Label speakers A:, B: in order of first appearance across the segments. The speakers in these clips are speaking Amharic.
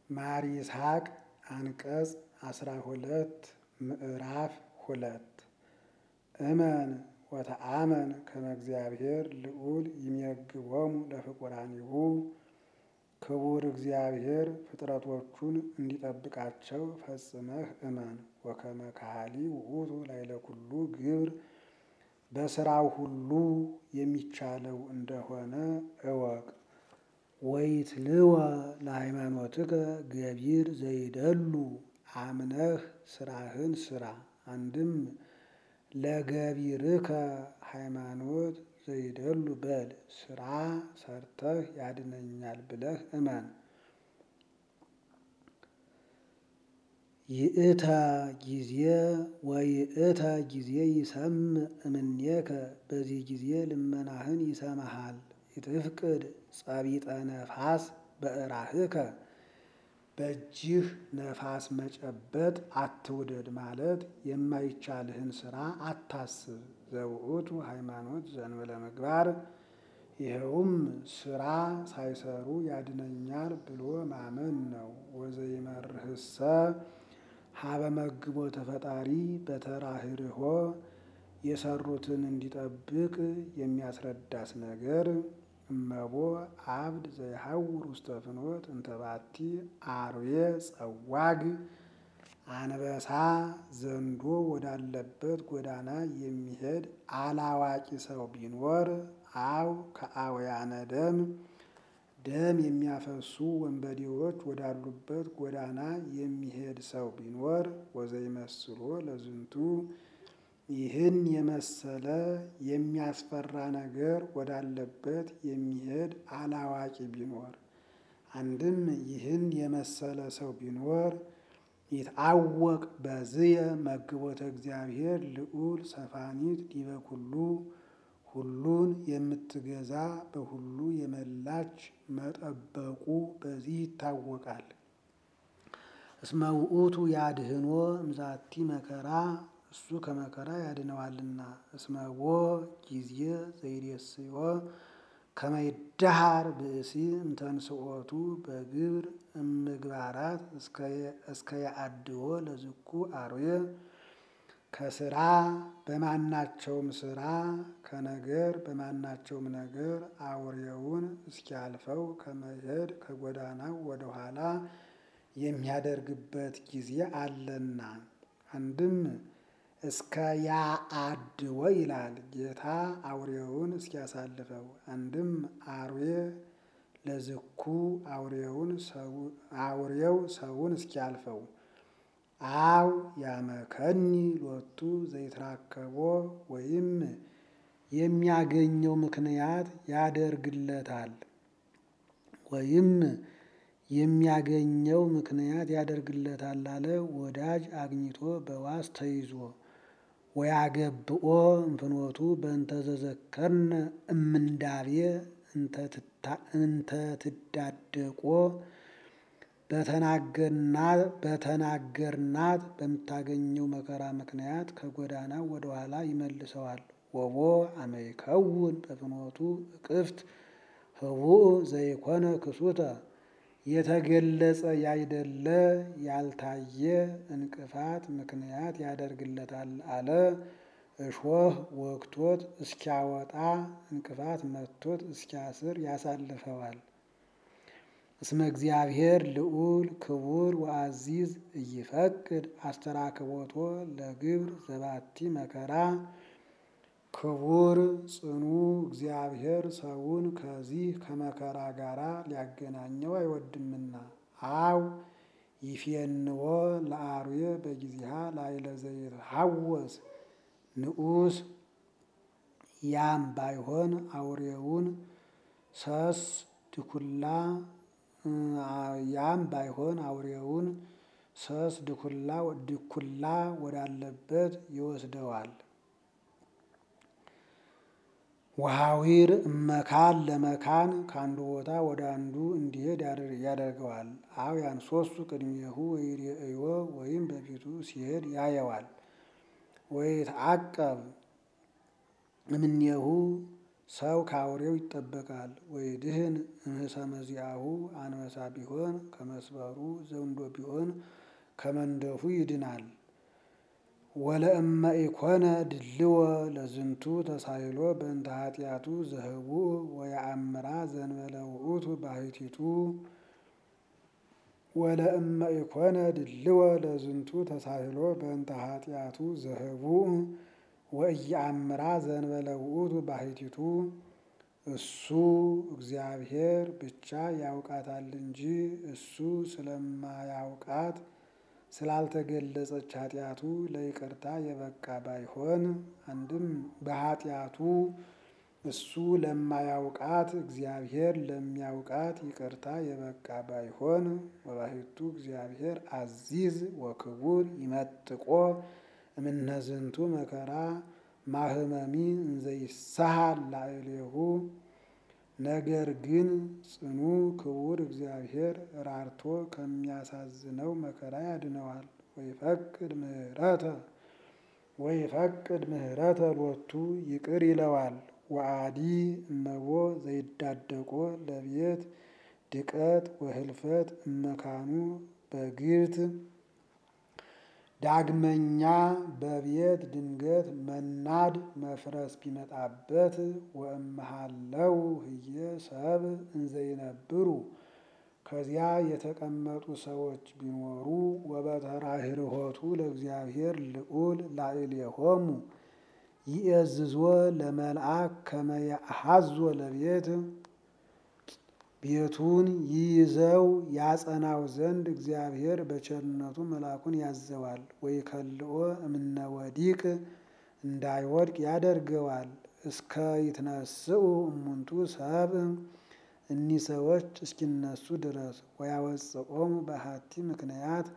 A: ማር ይስሐቅ አንቀጽ አስራ ሁለት ምዕራፍ ሁለት እመን ወተአመን ከመ እግዚአብሔር ልዑል ይሜግቦሙ ለፍቁራኒሁ ክቡር እግዚአብሔር ፍጥረቶቹን እንዲጠብቃቸው ፈጽመህ እመን። ወከመ ካህሊ ውእቱ ላዕለ ኩሉ ግብር በስራው ሁሉ የሚቻለው እንደሆነ እወቅ። ወይትልወ ለሃይማኖትከ ገቢር ዘይደሉ አምነህ ስራህን ስራ። አንድም ለገቢርከ ሃይማኖት ዘይደሉ በል ስራ ሰርተህ ያድነኛል ብለህ እመን። ይእተ ጊዜ ወይእተ ጊዜ ይሰምዕ እምኔከ በዚህ ጊዜ ልመናህን ይሰማሃል። ይትፍቅድ ጸቢጠ ነፋስ በእራህከ በእጅህ ነፋስ መጨበጥ አትውደድ ማለት የማይቻልህን ስራ አታስብ። ዘውእቱ ሃይማኖት ዘእንበለ ምግባር ይኸውም ስራ ሳይሰሩ ያድነኛል ብሎ ማመን ነው። ወዘይመርህሰ ሀበ መግቦተ ፈጣሪ በተራህርሆ የሰሩትን እንዲጠብቅ የሚያስረዳስ ነገር እመቦ አብድ ዘይሐውር ውስተ ፍኖት እንተባቲ አርዌ ጸዋግ አንበሳ ዘንዶ ወዳለበት ጎዳና የሚሄድ አላዋቂ ሰው ቢኖር አው ከአውያነ ደም ደም የሚያፈሱ ወንበዴዎች ወዳሉበት ጎዳና የሚሄድ ሰው ቢኖር ወዘይመስሎ ለዝንቱ ይህን የመሰለ የሚያስፈራ ነገር ወዳለበት የሚሄድ አላዋቂ ቢኖር አንድም ይህን የመሰለ ሰው ቢኖር ይትአወቅ በዝየ መግቦተ እግዚአብሔር ልዑል ሰፋኒት ዲበ ኩሉ ሁሉን የምትገዛ በሁሉ የመላች መጠበቁ በዚህ ይታወቃል። እስመ ውእቱ ያድህኖ እምዛቲ መከራ እሱ ከመከራ ያድነዋልና። እስመቦ ጊዜ ዘይሬስዮ ከመ ይዳሃር ብእሲ እምተንስኦቱ በግብር እምግባራት እስከ ያአድዎ ለዝኩ አርዌ ከስራ በማናቸውም ስራ ከነገር በማናቸውም ነገር አውሬውን እስኪያልፈው ከመሄድ ከጎዳናው ወደኋላ የሚያደርግበት ጊዜ አለና። አንድም እስከ ያአድወ ይላል ጌታ አውሬውን እስኪያሳልፈው። አንድም አርዌ ለዝኩ አውሬው ሰውን እስኪያልፈው። አው ያመከኒ ሎቱ ዘይትራከቦ ወይም የሚያገኘው ምክንያት ያደርግለታል ወይም የሚያገኘው ምክንያት ያደርግለታል አለ። ወዳጅ አግኝቶ በዋስ ተይዞ ወያገብኦ እንፍኖቱ በእንተ ዘዘከርነ እምንዳቤ እንተ ትዳደቆ በተናገርናት በምታገኘው መከራ ምክንያት ከጎዳናው ወደኋላ ይመልሰዋል። ወቦ አመይከውን በፍኖቱ እቅፍት ህቡእ ዘይኮነ ክሱተ የተገለጸ ያይደለ ያልታየ እንቅፋት ምክንያት ያደርግለታል አለ። እሾህ ወግቶት እስኪያወጣ እንቅፋት መቶት እስኪያስር ያሳልፈዋል። እስመ እግዚአብሔር ልዑል ክቡር ወአዚዝ እይፈቅድ አስተራክቦቶ ለግብር ዘባቲ መከራ ክቡር ጽኑ እግዚአብሔር ሰውን ከዚህ ከመከራ ጋራ ሊያገናኘው አይወድምና። አው ይፌንዎ ለአርዌ በጊዜሃ ላዕለ ዘይትሐወስ ንዑስ ያም ባይሆን አውሬውን ሰስ ድኩላ ያም ባይሆን አውሬውን ሰስ ድኩላ ድኩላ ወዳለበት ይወስደዋል። ወሐዊር እመካን ለመካን ከአንዱ ቦታ ወደ አንዱ እንዲሄድ ያደርገዋል። አው ያንሶሱ ቅድሜሁ ወይሬእዮ ወይም በፊቱ ሲሄድ ያየዋል። ወይትዐቀብ እምኔሁ ሰው ከአውሬው ይጠበቃል። ወይድህን እምህሰ መዚአሁ አንበሳ ቢሆን ከመስበሩ ዘንዶ ቢሆን ከመንደፉ ይድናል። ወለእመ ኢኮነ ድልዎ ለዝንቱ ተሳይሎ በእንተ ኃጢአቱ ዘህቡእ ወየአምራ ዘንበለ ውእቱ ባሕቲቱ ወለእመ ኢኮነ ድልዎ ለዝንቱ ተሳይሎ በእንተ ኃጢአቱ ዘህቡእ ወኢየአምራ ዘንበለ ውእቱ ባሕቲቱ እሱ እግዚአብሔር ብቻ ያውቃታል እንጂ እሱ ስለማያውቃት ስላልተገለጸች ኃጢአቱ ለይቅርታ የበቃ ባይሆን አንድም በኃጢአቱ እሱ ለማያውቃት እግዚአብሔር ለሚያውቃት ይቅርታ የበቃ ባይሆን ወባሕቱ እግዚአብሔር አዚዝ ወክቡር ይመጥቆ እምነዝንቱ መከራ ማህመሚ እንዘይሳሃል ላዕሌሁ ነገር ግን ጽኑ ክቡር እግዚአብሔር ራርቶ ከሚያሳዝነው መከራ ያድነዋል። ወይፈቅድ ምህረተ ወይፈቅድ ምህረተ ሎቱ ይቅር ይለዋል። ወአዲ እመቦ ዘይዳደቆ ለቤት ድቀት ወህልፈት እመካኑ በግብት ዳግመኛ በቤት ድንገት መናድ መፍረስ ቢመጣበት ወእመሃለው ህየ ሰብ እንዘይነብሩ ከዚያ የተቀመጡ ሰዎች ቢኖሩ ወበተራህርሆቱ ለእግዚአብሔር ልዑል ላዕሌሆሙ ይእዝዞ ለመልአክ ከመ ያአሐዞ ለቤት ቤቱን ይይዘው ያጸናው ዘንድ እግዚአብሔር በቸርነቱ መልአኩን ያዘዋል። ወይከልኦ እምነ ወዲቅ እንዳይወድቅ ያደርገዋል። እስከ ይትነስኡ እሙንቱ ሰብ እኒህ ሰዎች እስኪነሱ ድረስ ወያወፅኦሙ በሀቲ ምክንያት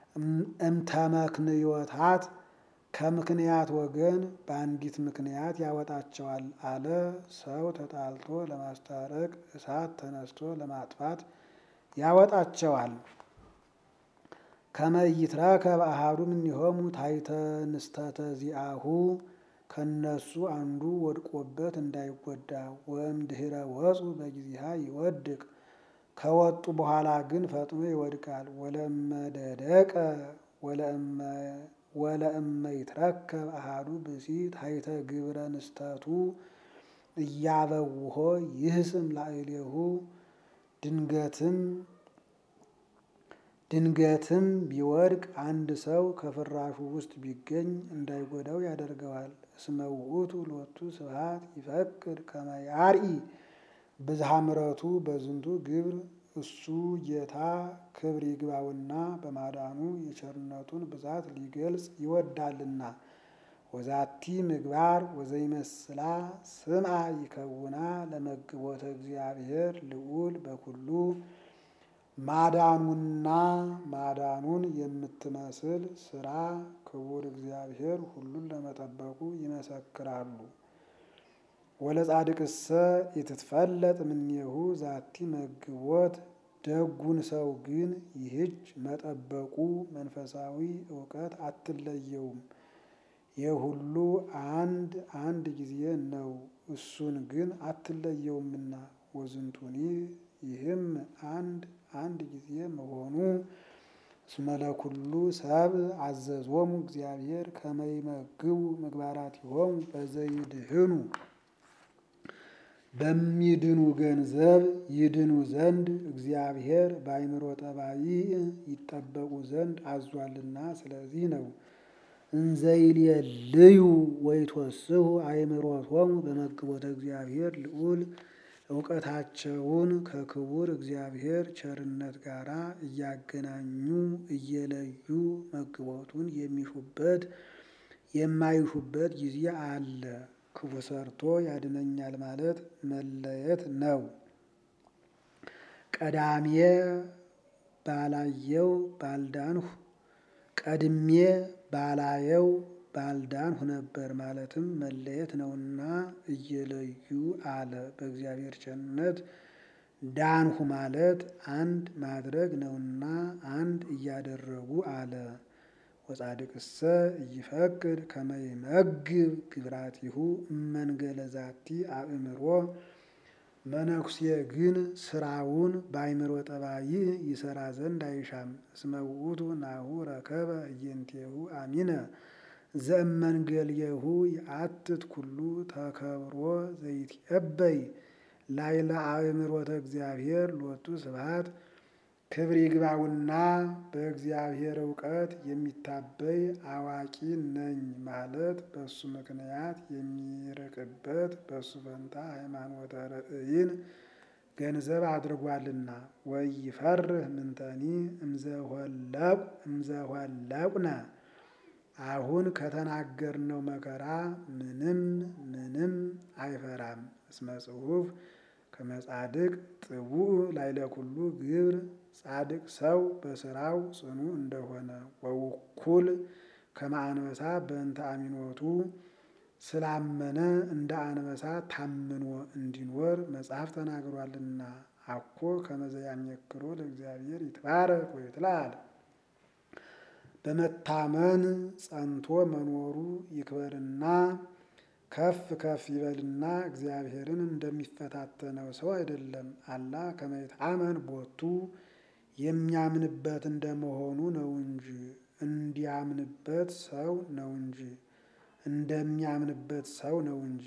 A: እምተመክንዮታት ከምክንያት ወገን በአንዲት ምክንያት ያወጣቸዋል አለ። ሰው ተጣልቶ ለማስታረቅ እሳት ተነስቶ ለማጥፋት ያወጣቸዋል። ከመ ይትረከብ አሐዱ እምኔሆሙ ታሕተ ንስተተ ዚአሁ ከነሱ አንዱ ወድቆበት እንዳይጎዳ ወእምድኅረ ወፁ በጊዜሃ ይወድቅ ከወጡ በኋላ ግን ፈጥኖ ይወድቃል። ወለእመ ደደቀ ወለእመ ይትረከብ አሐዱ ብእሲ ታሕተ ግብረ ንስተቱ እያበውሆ ይህስም ላዕሌሁ ድንገትም ድንገትም ቢወድቅ አንድ ሰው ከፍራሹ ውስጥ ቢገኝ እንዳይጎዳው ያደርገዋል። እስመ ውእቱ ሎቱ ስብሐት ይፈቅድ ከመ ያርኢ ብዝሃ ምሕረቱ በዝንቱ ግብር እሱ ጌታ ክብር ይግባውና በማዳኑ የቸርነቱን ብዛት ሊገልጽ ይወዳልና። ወዛቲ ምግባር ወዘይመስላ ስምዐ ይከውና ለመግቦተ እግዚአብሔር ልዑል በኩሉ ማዳኑና ማዳኑን የምትመስል ስራ ክቡር እግዚአብሔር ሁሉን ለመጠበቁ ይመሰክራሉ። ወለጻድቅሰ ኢትትፈለጥ እምኔሁ ዛቲ መግቦት ደጉን ሰው ግን ይህች መጠበቁ መንፈሳዊ እውቀት አትለየውም። የሁሉ አንድ አንድ ጊዜ ነው፣ እሱን ግን አትለየውምና። ወዝንቱኒ ይህም አንድ አንድ ጊዜ መሆኑ እስመ ለኩሉ ሰብ አዘዞሙ እግዚአብሔር ከመ ይመግቡ ምግባራቲሆሙ በዘይድህኑ በሚድኑ ገንዘብ ይድኑ ዘንድ እግዚአብሔር በአይምሮ ጠባይ ይጠበቁ ዘንድ አዟልና። ስለዚህ ነው እንዘይልዩ ወይትወስሁ አእምሮቶሙ በመግቦተ እግዚአብሔር ልዑል እውቀታቸውን ከክቡር እግዚአብሔር ቸርነት ጋር እያገናኙ እየለዩ መግቦቱን የሚሹበት የማይሹበት ጊዜ አለ። ክፉ ሰርቶ ያድነኛል ማለት መለየት ነው። ቀዳሜ ባላየው ባልዳንሁ ቀድሜ ባላየው ባልዳንሁ ነበር ማለትም መለየት ነውና እየለዩ አለ። በእግዚአብሔር ቸርነት ዳንሁ ማለት አንድ ማድረግ ነውና አንድ እያደረጉ አለ። ወጻድቅሰ ኢይፈቅድ ከመ ይመግብ ግብራቲሁ እመንገለ ዛቲ አእምሮ መነኩሴ ግን ስራውን በአይምሮ ጠባይ ይሰራ ዘንድ አይሻም። እስመ ውእቱ ናሁ ረከበ እየንቴሁ አሚነ ዘእመንገልየሁ የአትት ኩሉ ተከብሮ ዘይትዔበይ ላዕለ አእምሮተ እግዚአብሔር ሎቱ ስብሐት ክብር ይግባውና በእግዚአብሔር እውቀት የሚታበይ አዋቂ ነኝ ማለት በሱ ምክንያት የሚርቅበት በሱ ፈንታ ሃይማኖተ ርእይን ገንዘብ አድርጓልና። ወኢይፈርህ ምንተኒ እምዘሆለቁነ አሁን ከተናገርነው መከራ ምንም ምንም አይፈራም። እስመ ጽሑፍ ከመጻድቅ ጥቡዕ ላዕለ ኩሉ ግብር ጻድቅ ሰው በስራው ጽኑ እንደሆነ ወውኩል ከመ አንበሳ በእንተ አሚኖቱ ስላመነ እንደ አንበሳ ታምኖ እንዲኖር መጽሐፍ ተናግሯልና። አኮ ከመ ዘያመክሮ ለእግዚአብሔር ይትባረክ ወይትለዓል በመታመን ጸንቶ መኖሩ ይክበርና ከፍ ከፍ ይበልና እግዚአብሔርን እንደሚፈታተነው ሰው አይደለም። አላ ከመ ይትአመን ቦቱ የሚያምንበት እንደመሆኑ ነው እንጂ እንዲያምንበት ሰው ነው እንጂ እንደሚያምንበት ሰው ነው እንጂ።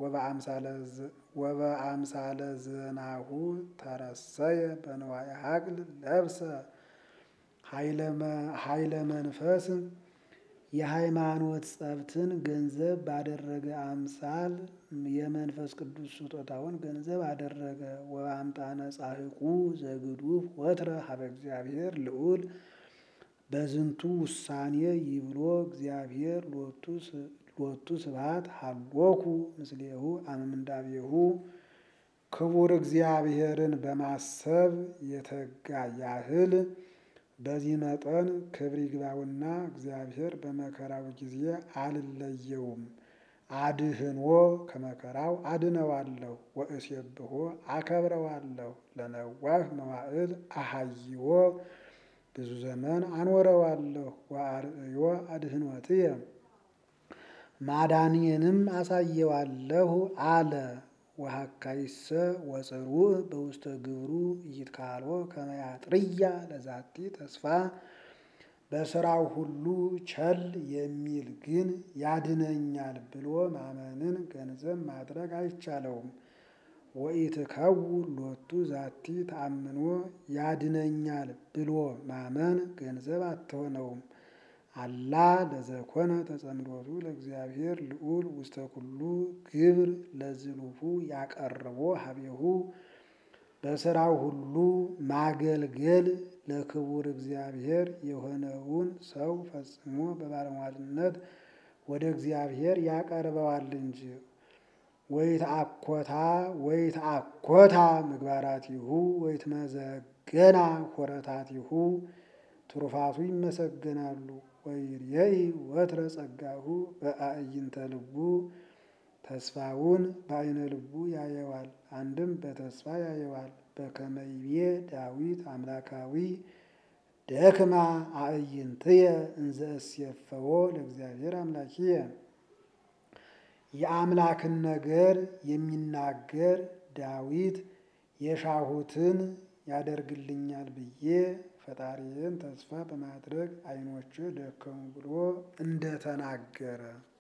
A: ወበአምሳለ ዘናሁ ተረሰየ በንዋየ ሀቅል ለብሰ ኃይለ መንፈስ የሃይማኖት ጸብትን ገንዘብ ባደረገ አምሳል የመንፈስ ቅዱስ ስጦታውን ገንዘብ አደረገ። ወአምጣነ ጻሕቁ ዘግዱፍ ወትረ ሀበ እግዚአብሔር ልዑል በዝንቱ ውሳኔ ይብሎ እግዚአብሔር ሎቱ ስብሐት ሀሎኩ ምስሌሁ አመምንዳቤሁ ክቡር እግዚአብሔርን በማሰብ የተጋ ያህል በዚህ መጠን ክብር ይግባውና እግዚአብሔር በመከራው ጊዜ አልለየውም፣ አድህኖ ከመከራው አድነዋለሁ። ወእሴብሖ አከብረዋለሁ። ለነዋህ መዋዕል አሃይዎ ብዙ ዘመን አኖረዋለሁ። ወአርእዮ አድህኖትየ ማዳንየንም አሳየዋለሁ አለ። ወሀካይሰ ወጽሩዕ በውስተ ግብሩ ኢይትካልኦ ከመ ያጥርያ ለዛቲ ተስፋ በስራው ሁሉ ቸል የሚል ግን ያድነኛል ብሎ ማመንን ገንዘብ ማድረግ አይቻለውም። ወኢትከውን ሎቱ ዛቲ ተአምኖ ያድነኛል ብሎ ማመን ገንዘብ አትሆነውም። አላ ለዘኮነ ተጸምዶቱ ለእግዚአብሔር ልዑል ውስተ ኩሉ ግብር ለዝሉፉ ያቀርቦ ሀቤሁ በስራው ሁሉ ማገልገል ለክቡር እግዚአብሔር የሆነውን ሰው ፈጽሞ በባለሟልነት ወደ እግዚአብሔር ያቀርበዋል እንጂ። ወይትአኮታ ወይትአኮታ ምግባራቲሁ ወይትመዘገና ሆረታቲሁ ትሩፋቱ ይመሰገናሉ። ወይርየኢ ወትረ ጸጋሁ በአዕይንተ ልቡ ተስፋውን በአይነ ልቡ ያየዋል። አንድም በተስፋ ያየዋል። በከመ ይቤ ዳዊት አምላካዊ ደክማ አዕይንትየ እንዘ እሴፈዎ ለእግዚአብሔር አምላኪየ የአምላክን ነገር የሚናገር ዳዊት የሻሁትን ያደርግልኛል ብዬ ፈጣሪን ተስፋ በማድረግ ዓይኖቼ ደከሙ ብሎ እንደተናገረ